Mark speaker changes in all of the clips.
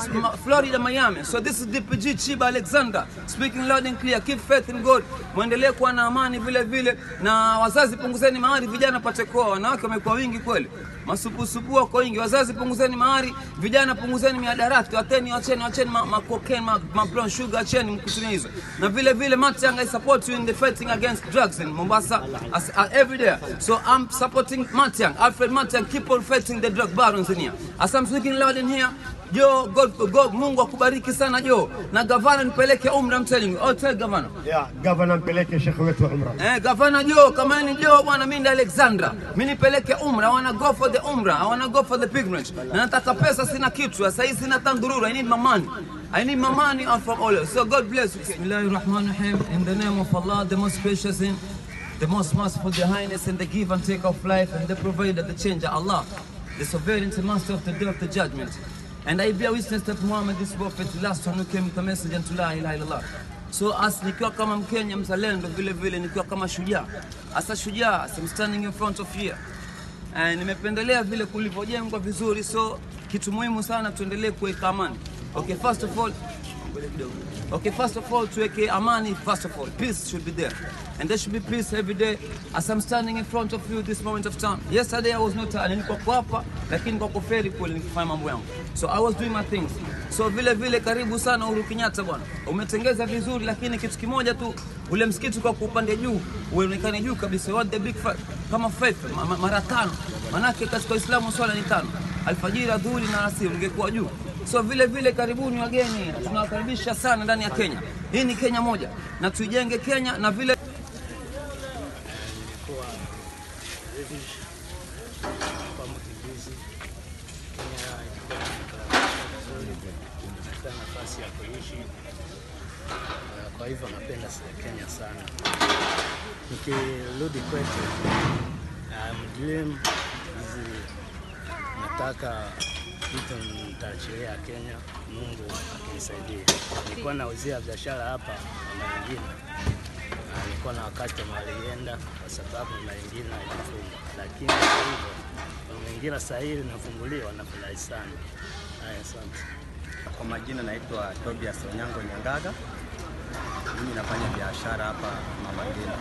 Speaker 1: Ma- Florida, Miami. So this is DPG Chiba Alexander speaking loud and clear. Keep faith in God. Muendelee kuwa na amani vile vile, na wazazi punguzeni mahari, vijana pate kuoa. Wanawake wamekuwa wingi kweli, masupusupu wako wingi. Wazazi punguzeni mahari, vijana punguzeni miadarati, wateni, wacheni, wacheni ma, ma cocaine, ma, ma brown sugar, acheni mkutumia hizo. Na vile vile Matiang, I support you in the fighting against drugs in Mombasa as, uh, every day. So I'm supporting Matiang, Alfred Matiang, keep on fighting the drug barons in here. As I'm speaking loud in here, Jo, God, God, Mungu akubariki sana Jo, na gavana nipeleke umra, I'm telling you. Oh, tell gavana.
Speaker 2: ya gavana mpeleke shekhe wetu umra.
Speaker 1: Eh, gavana Jo, kama ni Jo bwana, mimi ndi Alexandra. Mimi nipeleke umra, I wanna go for the umra, I wanna go for the pilgrimage. Na nataka pesa, sina kitu. Sasa hizi sina tandururu, I need my money. I need my money out from all. So God bless you. Bismillahirrahmanirrahim. In the name of Allah, the most gracious in the most merciful, the highness and the give and take of life and the provider, the changer, Allah, the sovereign and master of the day of the judgment. And I bear witness that Muhammad is prophet, the last one who came with the message unto la ilaha illallah. So as nikiwa kama Mkenya mzalendo vile vile nikiwa kama shujaa. Asa shujaa, as I'm standing in front of here. Eh, nimependelea vile kulivyojengwa vizuri, so kitu muhimu sana tuendelee kuweka amani. Okay, first of all, ngoja kidogo. Okay, first of all tuweke amani first of all. Peace should be there. And there should be peace every day as I'm standing in front of you this moment of time. Yesterday I was not tired. Nilikuwa kwa hapa lakini kwa kuferi kule nikifanya mambo yangu. So I was doing my things. So vile vile karibu sana Uhuru Kenyatta bwana. Umetengeza vizuri lakini kitu kimoja tu ule msikiti kwa upande juu uonekane juu kabisa. What the big five kama five ma- ma- mara tano. Manake katika Uislamu swala ni tano. Alfajiri, adhuhuri na alasiri ungekuwa juu. So vile vile karibuni wageni, tunawakaribisha sana ndani ya Kenya. Hii ni Kenya moja na tuijenge Kenya na vile
Speaker 3: nilikuwa British kwa mkimbizi Kenya ilikuwa inanikaribisha vizuri, nilipata nafasi ya kuishi. Uh, Kwa hivyo napenda sa- Kenya sana. Nikirudi kwetu, um, dream hizi nataka vitu nitaachilia Kenya, Mungu akinisaidia. Nilikuwa nauzia biashara hapa na wengine na nilikuwa na wakati walienda kwa sababu mazingira ilifungwa, lakini kwa hivyo mazingira sasa hivi inafunguliwa, nafurahi sana. Haya, asante.
Speaker 4: Kwa majina naitwa Tobias Onyango Nyangaga. Mimi nafanya biashara hapa Mama Ngina.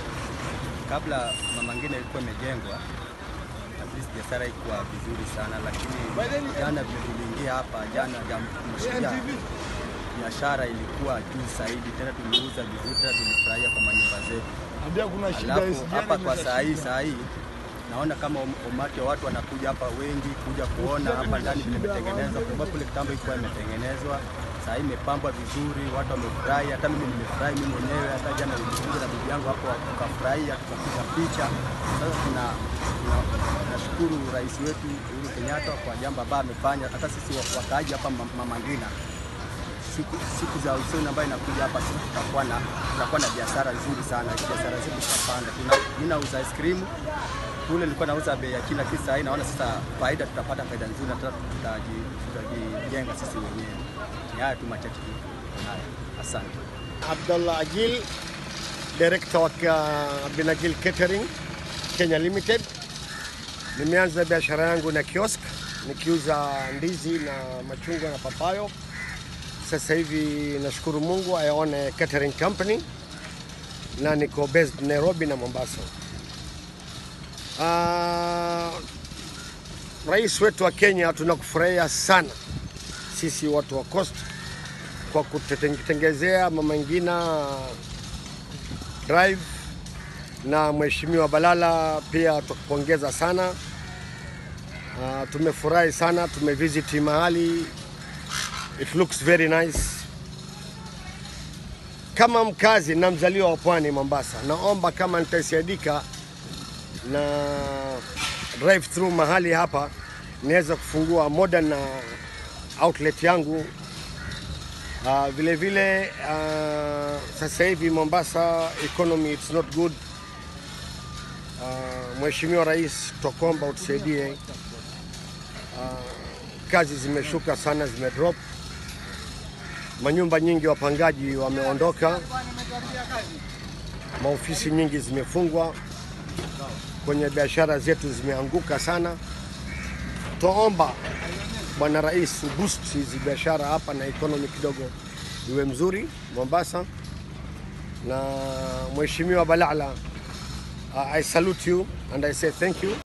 Speaker 4: Kabla Mama Ngina ilikuwa imejengwa, at least biashara ilikuwa vizuri sana, lakini jana vile tuliingia hapa jana jamshia biashara ilikuwa juu zaidi, tena tuliuza vizuri, tena tulifurahia kwa manyumba zetu.
Speaker 2: Ambia kuna shida
Speaker 4: Alafu
Speaker 2: hizi
Speaker 4: hapa
Speaker 2: jana
Speaker 4: kwa
Speaker 2: ni
Speaker 4: saa hii
Speaker 2: shida.
Speaker 4: saa hii naona kama um- umati wa watu wanakuja hapa wengi kuja kuona hapa ndani vile imetengenezwa, kwa sababu kule kitambo ilikuwa imetengenezwa, saa hii imepambwa vizuri, watu wamefurahi, hata mimi nimefurahi mimi mwenyewe. Hata jana nilikuja na bibi yangu hapo tukafurahia, tukapiga picha. Sasa tuna tuna- tunashukuru rais wetu Uhuru Kenyatta kwa jambo ambalo amefanya, hata sisi wa- wakaaji hapa Ma- Mama Ngina siku, siku za usoni ambayo inakuja hapa sisi tutakuwa na tutakuwa na biashara nzuri sana, biashara zetu zitapanda. Tuna mimi nauza ice cream kule nilikuwa nauza bei ya chini, lakini sasa hii naona sasa faida, tutapata faida nzuri na tutaji- tutaji- tutajijenga sisi wenyewe. Ni haya tu machache tu. Haya, asante.
Speaker 2: Abdallah Agil, director wa ka- Binagil Catering Kenya Limited. Nimeanza biashara yangu na kiosk nikiuza ndizi na machungwa na papayo. Sasa hivi nashukuru Mungu, I own a catering company na niko based Nairobi na Mombasa. Uh, rais wetu wa Kenya tunakufurahia sana sisi watu wa Coast kwa kututengezea Mama Ngina Drive na Mheshimiwa Balala pia tukupongeza sana. Uh, tumefurahi sana, tumevisit mahali, it looks very nice. Kama mkazi na mzaliwa wa pwani Mombasa, naomba kama nitasaidika na drive through mahali hapa, niweza kufungua modern uh, outlet yangu Uh, vile vile uh, sasa hivi Mombasa economy it's not good. Uh, Mheshimiwa Rais, tutakuomba utusaidie. Uh, kazi zimeshuka sana, zimedrop. Manyumba nyingi wapangaji wameondoka, maofisi nyingi zimefungwa, kwenye biashara zetu zimeanguka sana. Tuomba Bwana Rais boost hizi biashara hapa na economy kidogo iwe mzuri Mombasa, na Mheshimiwa Balala, uh, I salute you and I say thank you.